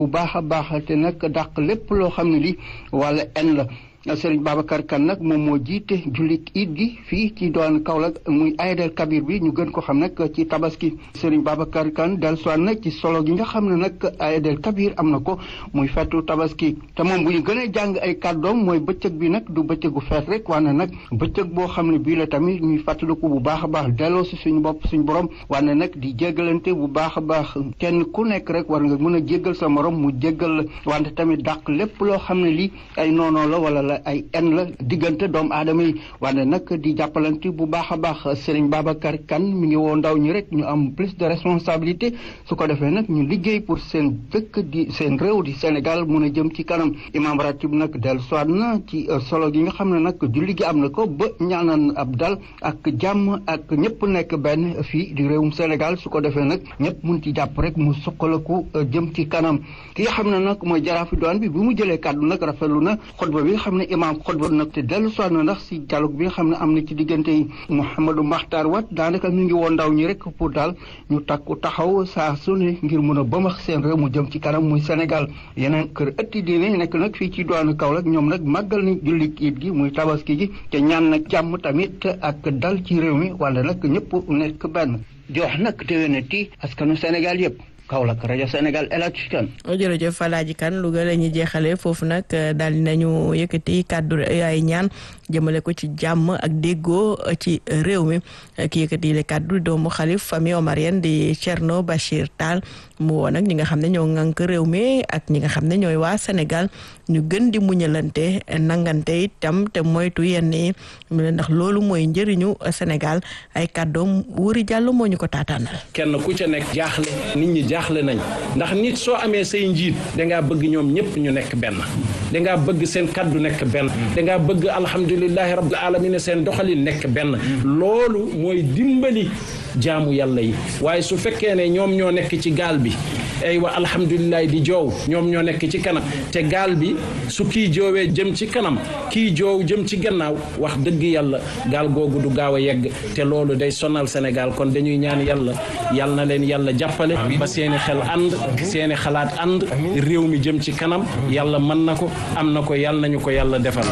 bu baax a baax te nag dàq lépp loo xam ne li wala en la Serigne Babacar Kane nag moom moo jiite jullit it gi fii ci doon Kaolack muy Aïdel Kabir bi ñu gën ko xam nag ci tabaski Serigne Babacar Kane dellusiwaat nag ci solo gi nga xam ne nag Aïdel Kabir am na ko muy fetu tabaski te moom bu ñu gën a jàng ay kàddoom mooy bëccëg bi nag du bëccëgu feet rek wane nag bëccëg boo xam ne bii la tamit ñuy fàttaliku bu baax a baax delloo si suñu bopp suñu borom wane nag di jéggalante bu baax a baax kenn ku nekk rek war nga mën a jéggal sa morom mu jéggal la wante tamit dàq lépp loo xam ne lii ay noonoo la wala ay en la diggante doomu aadama yi wante nag di jàppalante bu baax a baax Serigne Babacar Kane mi ngi woo ndaw ñi rek ñu am plus de responsabilité su ko defee nag ñu liggéey pour seen dëkk di seen réew di Sénégal mun a jëm ci kanam imam ratib nag dellu soit na ci solo gi nga xam ne nag julli gi am na ko ba ñaanan ab dal ak jàmm ak ñëpp nekk benn fii di réewum Sénégal su ko defee nag ñëpp mun ci jàpp rek mu suqalaku jëm ci kanam ki nga xam ne nag mooy jaraafi doon bi bi mu jëlee kàddu nag rafetlu na xutba bi nga xam ne imam xutba nag te dellu soit na ndax si dialogue bi nga xam ne am na ci diggante yi Mouhamadou Makhtar Wat daanaka mi ngi woon ndaw ñi rek pour daal ñu takku taxaw saa su ne ngir mun a bëmax seen réew mu jëm ci kanam muy Sénégal yeneen kër ëtti diine nekk nag fii ci doonu Kaolack ñoom nag màggal ni julli it gi muy tabaski gi te ñaan nag jàmm tamit ak dal ci réew mi wala nag ñëpp nekk benn jox nag déwénati askanu Sénégal yëpp Kaolack rajo Sénégal El Hadj Kane. jërëjëf Alaaji Kane Louga la ñuy jeexalee foofu nag daal di nañu yëkkati kàddu ay ñaan jëmale ko ci jàmm ak déggoo ci réew mi ki yëkkati le kàddu doomu xalif famille omarienne di Thierno Bachir Tall mu woo nag ñi nga xam ne ñoo ŋànk réew mi ak ñi nga xam ne ñooy waa Sénégal ñu gën di muñalante nangante itam te moytu yenn yi ndax loolu mooy njëriñu Sénégal ay kàddoom wuri jàll moo ñu ko taataanal. kenn ku ca nekk jaaxle nit ñi jaaxle nañ ndax nit soo amee say njiit dangaa bëgg ñoom ñëpp ñu nekk benn dangaa bëgg seen kaddu nekk benn dangaa bëgg alhamdulilahi rabbil alamin seen doxalin nekk benn loolu mooy dimbali jaamu yàlla yi waaye su fekkee ne ñoom ñoo nekk ci gaal bi ay wa alhamdulilahi di joow ñoom ñoo nekk ci kanam te gaal bi su kii joowee jëm ci kanam kii joow jëm ci gannaaw wax dëgg yàlla gaal googu du gaaw a yegg te loolu day sonal Sénégal kon dañuy ñaan yàlla yàlla na leen yàlla jàppale ba seeni xel ànd seeni xalaat ànd réew mi jëm ci kanam yàlla mën na ko am na ko yàlla nañu ko yàlla defal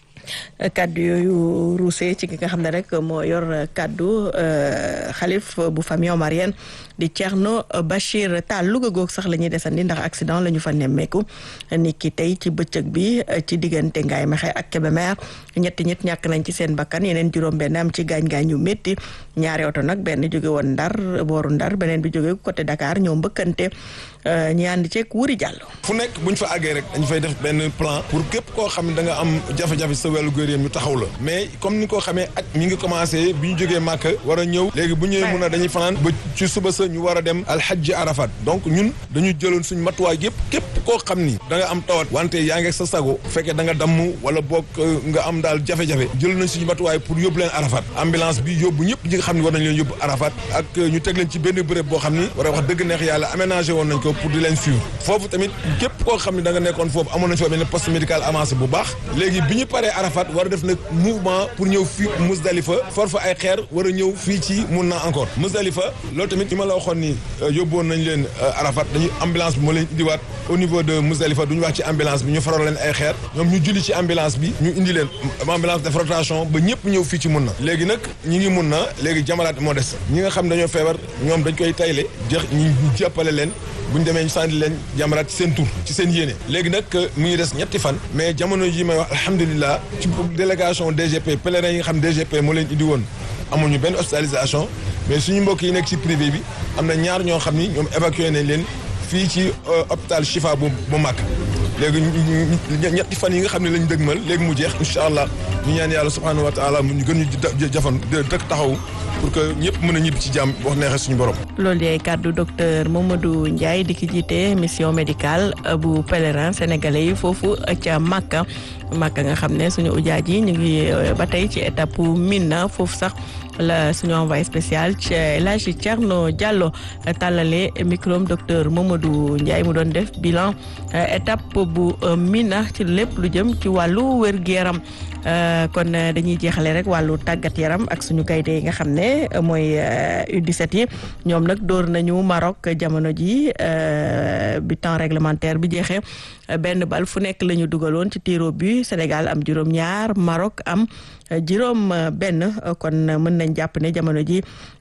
kaddu yooyu ruusee ci ki nga xam ne rek moo yor kaddu xalif bu famille omarienne di Thierno Bachir Tall Louga goog sax la ñuy desandi ndax accident la ñu fa nemmeeku ni ki tey ci bëccëg bi ci diggante Ngaye Mexe ak Kébémer ñetti ñett ñàkk nañ ci seen bakkan yeneen juróom-benn am ci gaañ-gaañ yu métti ñaari oto nag benn jóge woon Ndar booru Ndar beneen bi jóge côté Dakar ñoo mbëkkante ñi ànd ceeg wuri jàll. fu nekk buñ fa àggee rek dañu fay def benn plan pour képp koo xam ne da nga am jafe-jafe sa wàllu góor ñu taxaw la mais comme ni ko xamee ak mi ngi commencé bi ñu jógee Màkka war a ñëw léegi bu ñëwee mun a dañuy fanaan ba ci suba sa ñu war a dem alxajji arafat donc ñun dañu jëloon suñ matuwaay yëpp képp koo xam ni da nga am tawat wante yaa ngi sa sago fekkee da nga damm wala boog nga am daal jafe-jafe jël nañ suñu matuwaay pour yóbbu leen arafat ambulance bi yóbbu ñëpp ñi nga xam ne war nañ leen yóbbu arafat ak ñu teg leen ci benn béréb boo xam ni war a wax dëgg neex yàlla aménagé woon nañ ko pour di leen suivre foofu tamit képp koo xam ne da nga nekkoon foofu amoon nañ fa benn poste médical avancé bu baax léegi bi ñu paree arafat war a def nag mouvement pour ñëw fii Musdalifa for fa ay xeer war a ñëw fii ci mun na encore Musdalifa loolu tamit li ma la waxoon ni yóbbuwoon nañ leen arafat dañuy ambulance bi moo leen indiwaat au niveau de Musdalifa duñu wax ci ambulance bi ñu faral leen ay xeer ñoom ñu julli ci ambulance bi ñu indi leen ambulance de rotation ba ñëpp ñëw fii ci mun na léegi nag ñi ngi mun na léegi jamalaat moo des ñi nga xam dañoo feebar ñoom dañ koy tayle jeex ñu jàppale leen bu ñu demee ñu sànni leen jamaraat ci seen tur ci seen yéene léegi nag mu ngi des ñetti fan mais jamono yi may wax alhamdulilah ci délégation DGP pèlerin yi nga xam DGP moo leen indi woon amuñu benn hospitalisation mais suñu mbokk yi nekk ci privé bi am na ñaar ñoo xam ni ñoom évacué nañ leen fii ci hôpital Chifa bu bu mag léegi ñetti fan yi nga xam ne lañ dëgmal léegi mu jeex incha allah ñu ñaan yàlla subhanahu wa taala ñu gën ñu jafan dëkk taxaw pour que ñëpp mën a ñibbi ci jàmm wax neexee suñu borom. loolu day kàddu docteur Mamadou Ndiaye di ki jiite mission médicale bu pèlerin sénégalais yi foofu ca Makka Makka nga xam ne suñu ujaaj yi ñu ngi ba tey ci étape Mina foofu sax la suñu envoyé spécial ci El Hadji Thierno Diallo tàllale micro docteur Mamadou Ndiaye mu doon def bilan étape bu Mina ci lépp lu jëm ci wàllu wér-gu-yaram kon dañuy jeexale rek wàllu tàggat yaram ak suñu gaynde yi nga xam ne mooy U17 yi ñoom nag dóor nañu Maroc jamono ji bi temps réglementaire bi jeexee benn bal fu nekk la ñu dugaloon ci tiro bi Sénégal am juróom-ñaar Maroc am juróom benn kon mën nañ jàpp ne jamono ji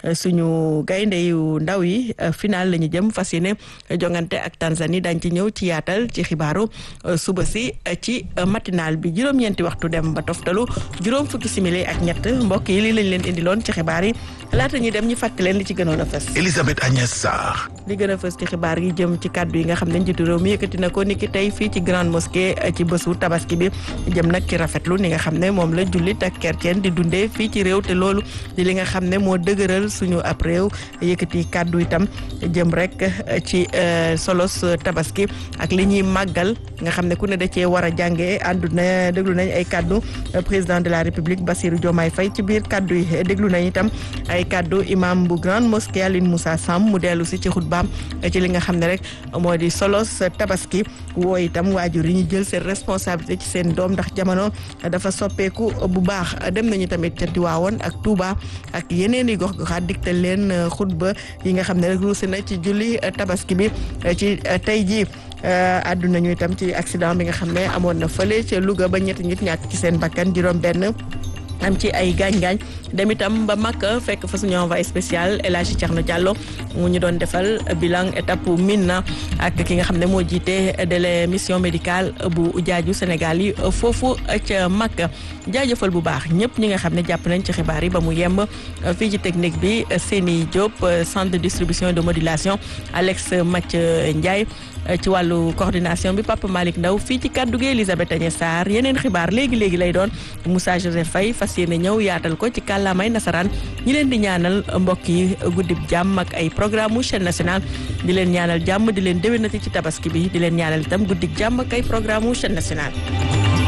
suñu gaynde yu ndaw yi final la ñu jëm fas yéene jongante ak Tanzanie dañ ci ñëw ci yaatal ci xibaaru suba si ci matinal bi juróom-ñeenti waxtu dem ba toftalu juróom fukki simili ak ñett mbokk yi lii lañ leen indiloon ci xibaar yi laata ñuy dem ñu fàttali leen li ci gënoon a fës. Elisabeth Agnès Sarr. li gën a fës ci xibaar yi jëm ci kàddu yi nga xam ne njiitu réew mi yëkkati na ko niki tey fii ci grande mosquée ci bésu tabaski bi jëm nag ci rafetlu ni nga xam ne moom la jullit ak kerceen di dundee fii ci réew te loolu di li nga xam ne moo dëgëral suñu ab réew yëkkati kàddu itam jëm rek ci solos tabaski ak li ñuy màggal nga xam ne ku ne da cee war a jàngee àndu na déglu nañ ay kàddu président de la république Bassirou Diomaye Faye ci biir kàddu yi déglu nañ itam ay kàddu imam bu grande mosquée Aline Moussa Sam mu dellu si ci xutbaam ci li nga xam ne rek moo di solos tabaski woo itam waajur yi ñu jël seen responsabilité ci seen doom ndax jamono dafa soppeeku bu baax dem nañu tamit ca Tiwaawoon ak Touba ak yeneen i gox goxaat digtal leen xutba yi nga xam ne rek ruusi na ci julli tabaski bi ci tey jii àdduna ñu itam ci accident bi nga xam ne amoon na fële ca Louga ba ñetti nit ñàkk ci seen bakkan juróom benn am ci ay gaañ-gaañ dem itam ba Makka fekk fa suñu envoyé spécial El Hadji Thierno Diallo mu ñu doon defal bilan étape Mina ak ki nga xam ne moo jiite de la mission médicale bu jaaju Sénégal yi foofu ca Makka jaajëfal bu baax ñëpp ñi nga xam ne jàpp nañ ci xibaar yi ba mu yemb fii ci technique bi Séni Diop centre de distribution et de modulation Alex Match Ndiaye ci wàllu coordination bi Papa Malick Ndaw fii ci kàddu gi Elisabeth Agnès Sarr yeneen xibaar léegi léegi lay doon Moussa Joseph Faye fas yéene ñëw yaatal ko ci kàllaamay nasaraan ñi leen di ñaanal mbokk yi guddib jàmm ak ay programme mu chaîne nationale di leen ñaanal jàmm di leen déwénati ci tabaski bi di leen ñaanal itam guddik jàmm ak ay programme mu chaîne nationale